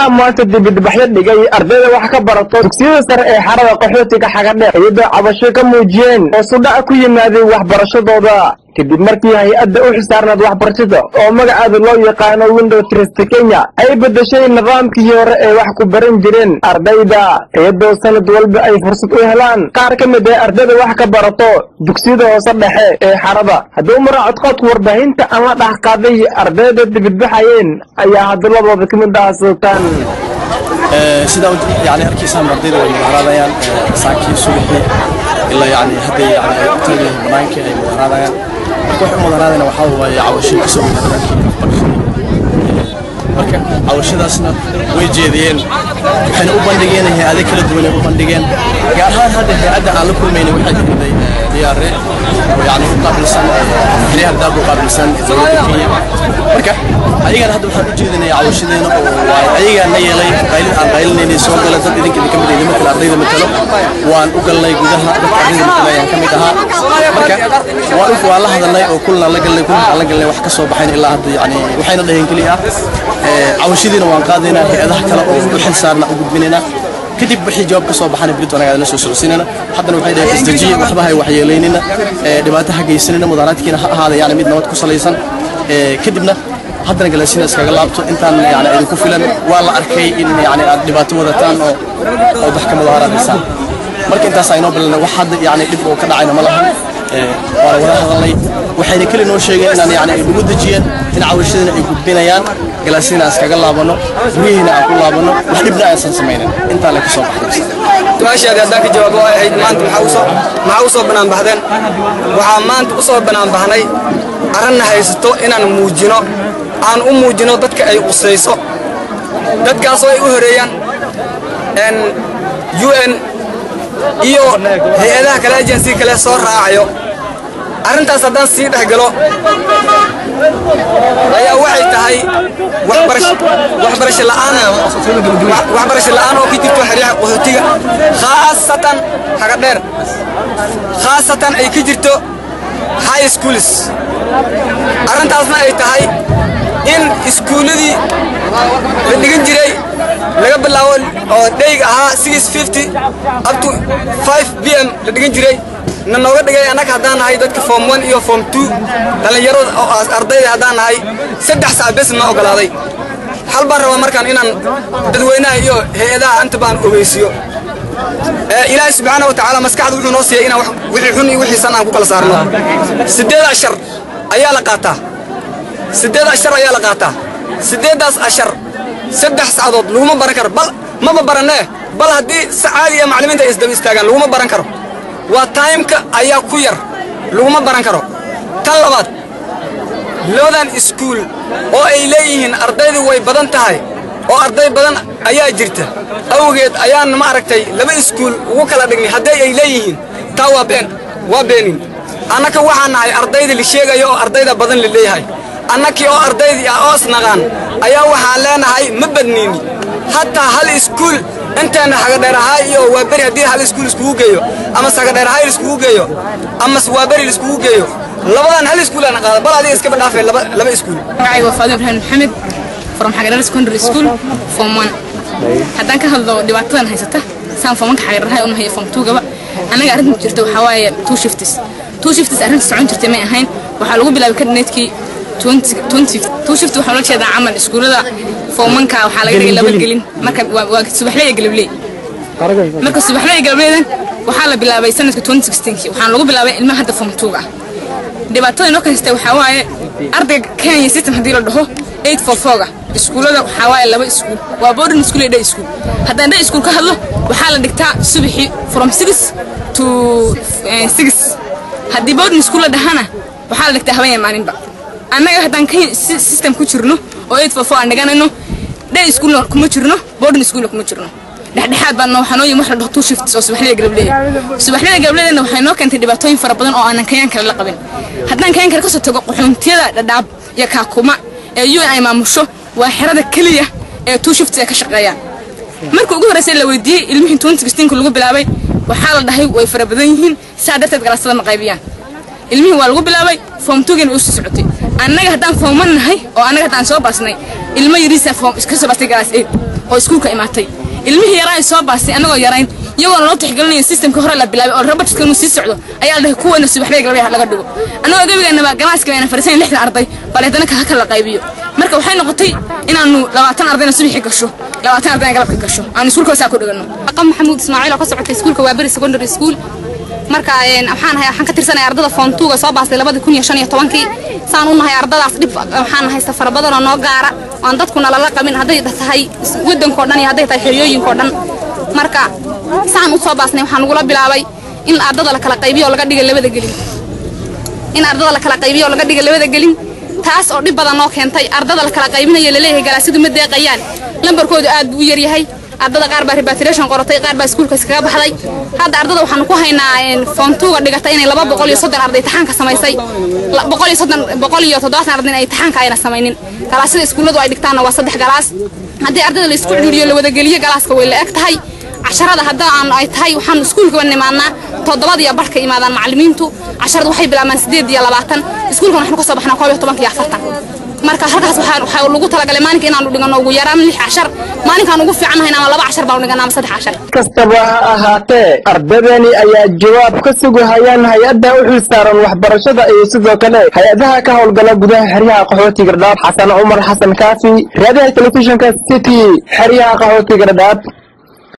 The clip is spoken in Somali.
maanta dibidbaxyo dhigay ardayda wax ka barato dugsiyada sare ee xarada qaxootiga xagadheer iyadoo cabasho ka muujiyeen oo sudhac ku yimaaday waxbarashadooda kadib markii hay-adda u xisaarnayd waxbarashada oo magaceeda loo yaqaano window trist kenya ay beddeshay nidaamkii hore ee wax ku baran jireen ardayda iyadoo sanad walba ay fursad u helaan qaar ka mid ee ardayda wax ka barato dugsiyada hoose dhexe ee xarada hadduu maraacod codku warbaahinta aan la dhex qaaday ardayda dibidbaxayeen ayaa hadaladooda ka mid ah sultaan sidaa yani arkiisaan ardayda way mudaharaadayaan saakii subaxii ilaa yani hadday yani ay u taagan banaankii ay mudaharaadayaan marka waxay u mudaharaadayna waxaa waaye cawasho kasoo mudaharaadkii marka cawashadaasna way jeediyeen waxayna u bandhigeen hay-ado kala duwan ay u bandhigeen gaar ahaan hadda hay-adda aan la kulmayna waxay timiday diyaare oo yani u qaabilsan xiriyaha daad u qaabilsan dowladda kenya marka ayagana hadda waxaan u jeedinaya cawashadeena oo waay ayagaa na yeelay qaylin aan qaylinaynay soo gala dad idinka idinka mid idin matala ardayda matalo waan u galnay gudaha dadka ardayda matala ayaan ka mid ahaa marka waan u waan la hadalnay oo kulna la galnay kulna aan la galnay wax ka soo baxayn ilaa hadda yani waxayna dhaheen keliya cawashadiina waan qaadaynaa hay-adaha kale oo u xil saarna u gudbinaynaa kadib wixii jawaab ka soo baxana berito anaga la soo socodsiinana haddana waxay dhaheen isdajiya waxba hay waxyeelaynina dhibaato ha geysanina mudaharaadkiina ha ahaada yani mid nabad ku salaysan kadibna haddana galaasina iskaga laabto intaan yani idinku filan waa la arkay in yani aad dhibaato wadataan oo oo wax ka mudaharaadaysaan marka intaas aynoo bilana wax hadda yani dhib oo ka dhacayna ma lahan waana wada hadalnay waxayna keli noo sheegeen inaan yani ay nagu dejiyeen in cawashadina ay gudbinayaan galaasina aan iskaga laabano guryihiina aan ku laabano wax dhibna aysan samaynin intaa le kasoo baxday su-aashaadi haddaan ka jawaabo ay ahayd maanta maxaa usoo maxaa usoo bannaan baxdeen waxaa maanta u soo bannaan baxnay arranna haysato inaan muujino aan u muujino dadka ay qusayso dadkaasoo ay u horeeyaan u n iyo hay-adaha kale agency kale soo raacayo arrintaas haddaan sii dhex galo ayaa waxay tahay waxbarasho la'aan waxbarasho la'aan oo ka jirto xeryaha qaxootiga khaasatan haga dheer khaasatan ay ka jirto high schools arrintaasna ay tahay in iskuulladii la dhigan jiray laga bilaabo oo dheyg ahaa up to 5 b m la dhigan jiray na nooga dhigay annaga haddaan nahay dadka form one iyo form two dhallinyarada oo ardayda haddaan nahay saddex sac bes na ogolaaday hal baan rabaa markaan inaan dadweynaha iyo hay-adaha inta baan ogeysiyo ilaahay subxaana wa tacaala maskaxda wuxuu noo siiyay inaan wixii xun iyo wixii san aan ku kala saarno siddeed ashar ayaa la qaataa siddeed ashar ayaa la qaataa siddeeddaas ashar saddex sacdood laguma baran karo bal maba barannee bal haddii si caadiya maclimiinta ay isdaba istaagaan laguma baran karo waa taymka ayaa ku yar laguma baran karo tan labaad loodan iskuul oo ay leeyihiin ardaydu way badan tahay oo arday badan ayaa jirta awgeed ayaan ma aragtay laba iskuul ugu kala dhignay hadday ay leeyihiin taa waa been waa beenin annaka waxaan nahay ardayda la sheegayo oo ardayda badan la leeyahay annakii oo ardaydii ah oo isnaqaan ayaa waxaan leenahay ma badniini hataa hal iskuul inteenna hagadheerahay iyo waaberi haddii hal iskuul iskugu geeyo ama hagadheerahay laiskugu geeyo ama waaberi laiskugu geeyo labadan hal iskuul aan qaada bal adiga iskaba dhaafee laba laba iskuul magacayga waa faadimo ibraahim maxamed from xagadheer secondary school form one haddaan ka hadlo dhibaatadan haysata saan formanka xagadheerahay una hayo form two gaba annaga arrinta jirta waxaa waaye two shifts two shifts arrinta socon jirtay may ahayn waxaa lagu bilaabay kabinetkii two shift waxaa loo jeedaa camal iskuullada foomanka waxaa laga dhigay laba gelin marka waa subaxley iyo galabley marka subaxley iyo galableydan waxaa la bilaabay sanadka waxaan lagu bilaabay ilmaha hadda form two ah dhibaatada inoo kaystay waxaa waaye ardayga kenya system haddii la dhaho eight for foga iskuullada waxaa waaye laba iskuul waa boarding school iyo day school haddaan day school ka hadlo waxaa la dhigtaa subaxii from six to six haddii boarding school la dhahana waxaa la dhigtaa habeen maalinba annaga haddaan system ku jirno oo eight for four aan dhiganayno day schoolna kuma jirno boarding schoolna kuma jirno dhexdhexaad baan waxaa noo yimi wax la dhaho two shifts oo subaxlida galableeya subaxlida galableedana waxay noo keentay dhibaatooyin fara badan oo aanan kayaan kale la qabin haddaan kayaan kale kasoo tago qaxoontiyada dhadhaab iyo kaakuma ee un ay maamusho waa xerada keliya ee two shifts ay ka shaqeeyaan markii ugu horreysay la weydiiyey ilmihii twenty sixteenka lagu bilaabay waxaa la dhahay way fara badan yihiin saa darteed galaasada ma qaybiyaan ilmihii waa lagu bilaabay form tugana usii socotay annaga haddaan fooman nahay oo annaga haddaan soo baasnay ilmo yariisa foom iska soo baastay galaas eed oo iskuulka imaatay ilmihii yaraa ay soo baastay annagoo yarayn iyagoona loo tixgelinayo systemka hore la bilaabay oo robotka inuu sii socdo ayaa la dhahay kuwana subaxbay galabay laga dhigo annagoo gebigeennaba galaaska ayna fariisan lixdan arday bal haddana ka kala qaybiyo marka waxay noqotay inaanu labaatan ardayna subaxii gasho labaatan ardayna galabka gasho aanu iskuulka saa ku dhigano aqam maxamuud ismaaciil oo ka socotay iskuulka waa beri secondary school marka waxaan ahay waxaan ka tirsanay ardada form 2 ga soo baastay 2015 saan u nahay ardadaas dhib waxaan haysta fara badan oo noo gaara aan dadkuna lala qabin hadday tahay wadanko dhan iyo hadday tahay xeriyooyinko dhan marka saan u soo baasnay waxaan ugula bilaabay in ardada la kala qaybiyo oo laga dhiga labada gelin in ardada la kala qaybiyo oo laga dhiga labada gelin taas oo dhib badan noo keentay ardada la kala qaybinayo laleeyahay galaasidu ma deeqayaan lambarkoodu aad buu u yaryahay ardada qaar baa repatriation qoratay qaar baa iskuulka iskaga baxday hadda ardada waxaan ku haynaa form 2 ga dhigatay inay 230 arday taxaanka samaysay 130 170 arday ay taxaanka ayna samaynin galaasida iskuuladu ay dhigtaana waa saddex galaas haddii ardada la isku ciriiriyo la wada geliyo galaaska way la eg tahay casharada hadda aan ay tahay waxaan iskuulka wan imaanaa toddobada iyo barhka imaadaan macallimiintu casharada waxay bilaabaan sideed iyo labaatan iskuulkan waxaan ka soo baxnaa koob iyo tobanka iyo afartan marka halkaas waxaa lagu talagalay maalinka inaanu dhigano ugu yaraan lix cashar maalinkaan ugu fiicannahayn ama laba cashar baanu dhiganaa ama saddex cashar kastaba ha ahaatee ardaydani ayaa jawaab ka sugahayaan hay-adda u xilsaaran waxbarashada iyo sidoo kale hay-adaha ka howlgala gudaha xeryaha qaxootiga dhadhaab xasan cumar xasan kaafi raadiyaha telefishinka city xeryaha qaxootiga dhadhaab